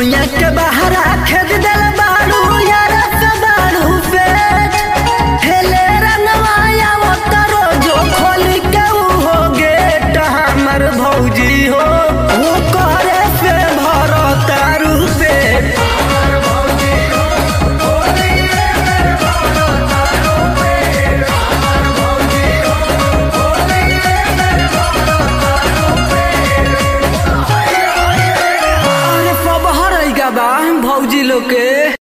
सैया के बहरा खेद दिल बाड़ू यारा से बाड़ू पेट हेले रंगवाया वो तरो जो खोल के ऊ हो गेट हमर भौजी हो वो करे से भरो तारू पेट अरे सब हर बा भौजी लोग के